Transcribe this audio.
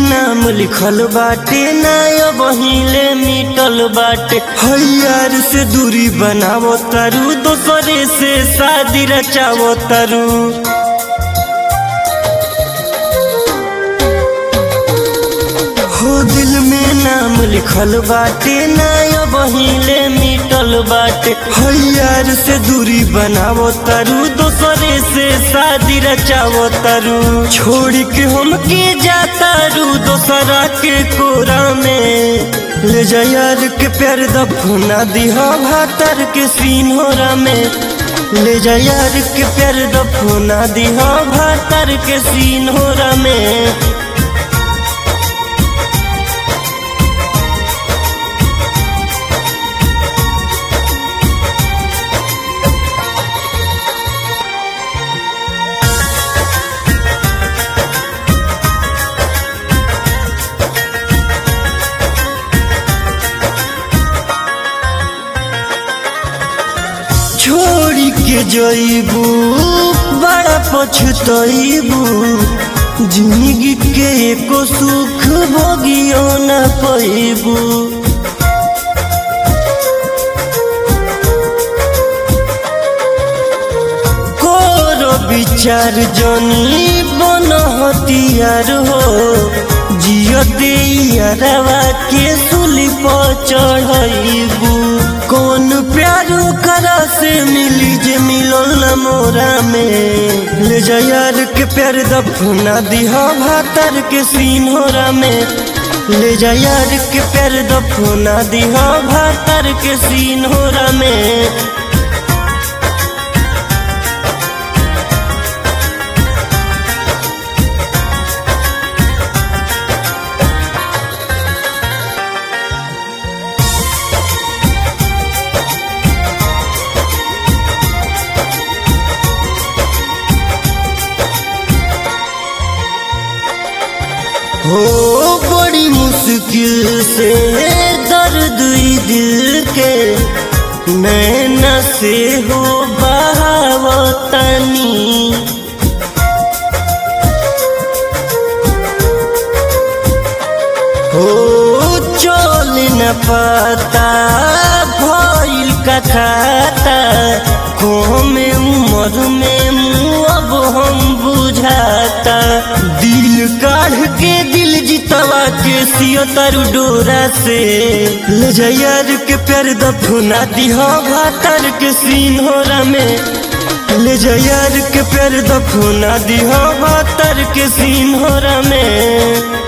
नाम लिखल बाटे ना बहिले मिटल बाटे हयार से दूरी बनावो तारू दोसरे से शादी रचावो तारू हो दिल में नाम लिखल बाटे ना बहिले मिटल बाटे हयार से दूरी बनावो तारू दोसरे से शादी रचावो तारू छोड़ के हम के जाता रू दोसरा के कोरा में ले जा यार के प्यार दफना दिहा भातर के सीनोरा में ले जा यार के प्यार दफना दिहा भातर के सीनोरा में छोड़ी के जईबू बड़ा पछतईबू जिंदगी के एको सुख भोगियो न पैबू कोरो विचार जनी बन हतियार हो जियते यारवा के सुली पर चढ़ईबू कौन प्यार करा से मिली जे मिलल न मोरा में ले जा यार के प्यार दफना दिहा भातर के सीनोरा में ले जा यार के प्यार दफना दिहा भातर के सीनोरा में हो बड़ी मुश्किल से दर्द ई दिल के नैना से हो बहावतनी हो चल न पता भइल का खाता में उम्र में मुँह अब हम बुझाता दिल काढ़ के दिल जितवा के सियो तारू डोरा से ले जा यार के प्यार दफना दिहा भातर के सीनोरा में ले जा यार के प्यार दफना दिहा भातर के सीनोरा में